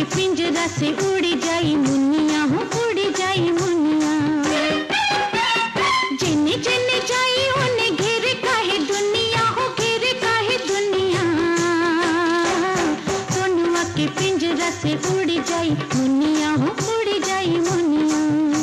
के पिंजरा से उड़ी जाई मुनिया हो उड़ी जाई मुनिया जिन्ने जिन्ने जाई ओने घेरे काहे दुनिया हो घेरे काहे दुनिया सोनुआ के पिंजरा से उड़ी जाई मुनिया हो उड़ी जाई मुनिया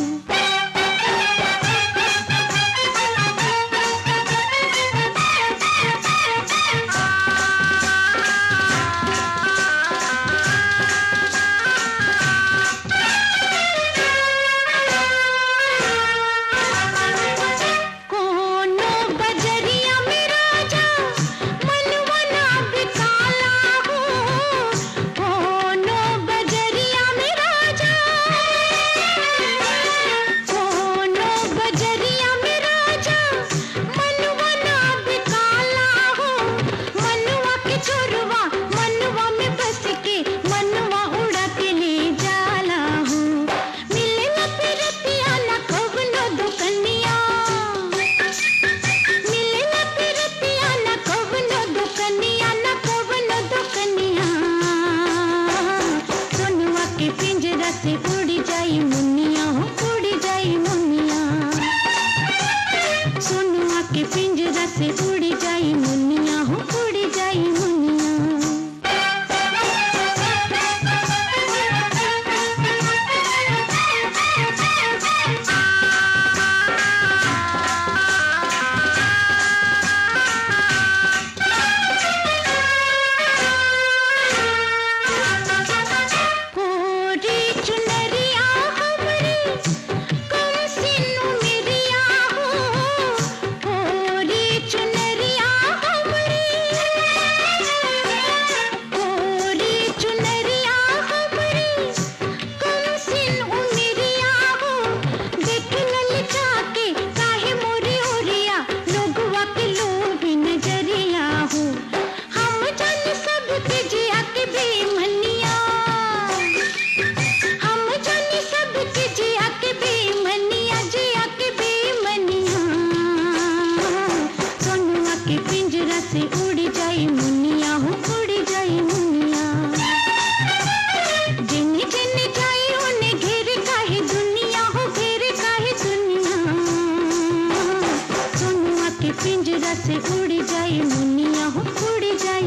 कोनो बजरिया में राजा मनवा ना बिकाला हो कोनो बजरिया में राजा कोनो बजरिया में राजा मनवा ना बिकाला हो मनवा के छोरवा मनवा में बस के मनवा उड़ा के ले जाला हो मिले न पिरतिया न कवनो दुकनिया मिले न पिरतिया न कवनो दुकनिया न कवनो दुकनिया सोनुआ के पिंजरा से उड़ी जाई मुनिया हो उड़ी जाई मुनिया सोनुआ के पिंजरा से उड़ी जाई मुनिया हो उड़ी जाई मुनिया कोरी चुनरिया हमरी कम सिनु मिरिया हो कोरी चुनरिया हमरी कोरी चुनरिया हमरी कम सिनु मिरिया हो देख ललचा के काहे मोरी ओरिया लोगवा के लोभी नजरिया हो हम जान सबके जिया के बेमनिया हम जाने सब के जिया के बेमनिया जिया के बेमनिया सोनुआ के पिंजरा से उड़ी जाई मुनिया हो उड़ी जाई मुनिया जिन्ने जिन्ने जाई ओने घेरे काहे दुनिया हो घेरे काहे दुनिया सोनुआ के पिंजरा से उड़ी जाई मुनिया हो उड़ी जाई